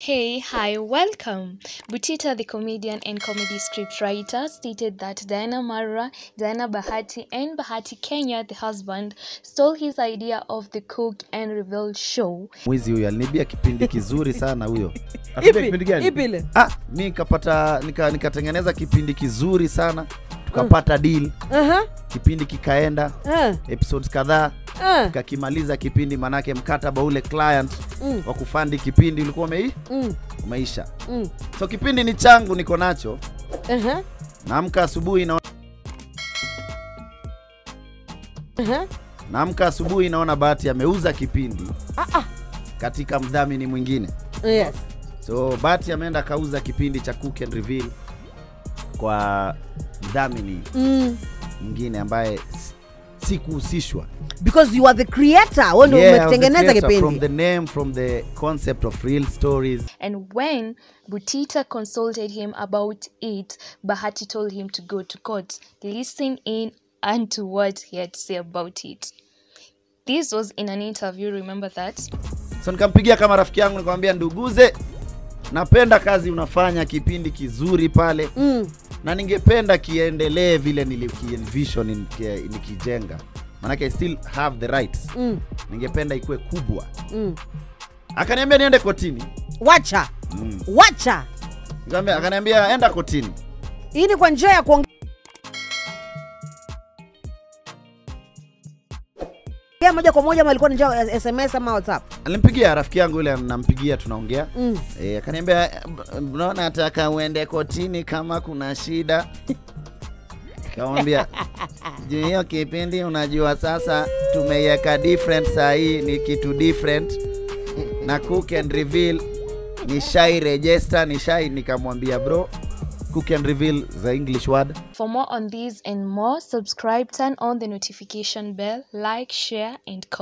Hey, hi, welcome. Butita, the comedian and comedy scriptwriter, stated that Diana Marwa, Diana Bahati, and Bahati Kenya, the husband, stole his idea of the Cook and Reveal show. mwizi huyo alinibia kipindi kizuri sana huyo Ipi? kipindi gani Ipi ile? ah, mi nikapata nika, nikatengeneza kipindi kizuri sana tukapata deal Aha, kipindi kikaenda ah, episodes kadhaa ah, kakimaliza kipindi manake mkataba ule client mm, wa kufandi kipindi ulikuwa umei, mm, umeisha mm. so kipindi ni changu niko nacho Aha, naamka asubuhi na aha. naamka asubuhi naona bahati ameuza kipindi Ah, ah. katika mdhamini mwingine Yes. so bahati ameenda akauza kipindi cha cook and reveal kwa mdhamini Mm. mwingine ambaye si- sikuhusishwa Because you are the creator. Wewe ndio Yeah, I was the umetengeneza creator, from kipindi. the name from the concept of real stories And when Butita consulted him about it, Bahati told him to go to court, listen in and to what he had to say about it. This was in an interview, remember that? so nikampigia kama rafiki yangu nikamwambia nduguze napenda kazi unafanya kipindi kizuri pale Mm. na ningependa kiendelee vile nilikienvision niki- nikijenga manake I still have the rights Mm. ningependa ikuwe kubwa Mm. akaniambia niende kotini Wacha. mm. Wacha. Nikamwambia- akaniambia enda kotini Hii ni kwa njia ya kuongea moja kwa moja ama ilikuwa ni njia ya SMS ama WhatsApp? alimpigia rafiki yangu yule nampigia tunaongea Mm. e, akaniambia mbona nataka uende kotini kama kuna shida kamwambia juu hiyo kipindi unajua sasa tumeiweka different saa hii ni kitu different na cook and reveal ni shai register ni shai nikamwambia bro cook and reveal the english word For more on these and more, subscribe, turn on the notification bell, like, share, and comment.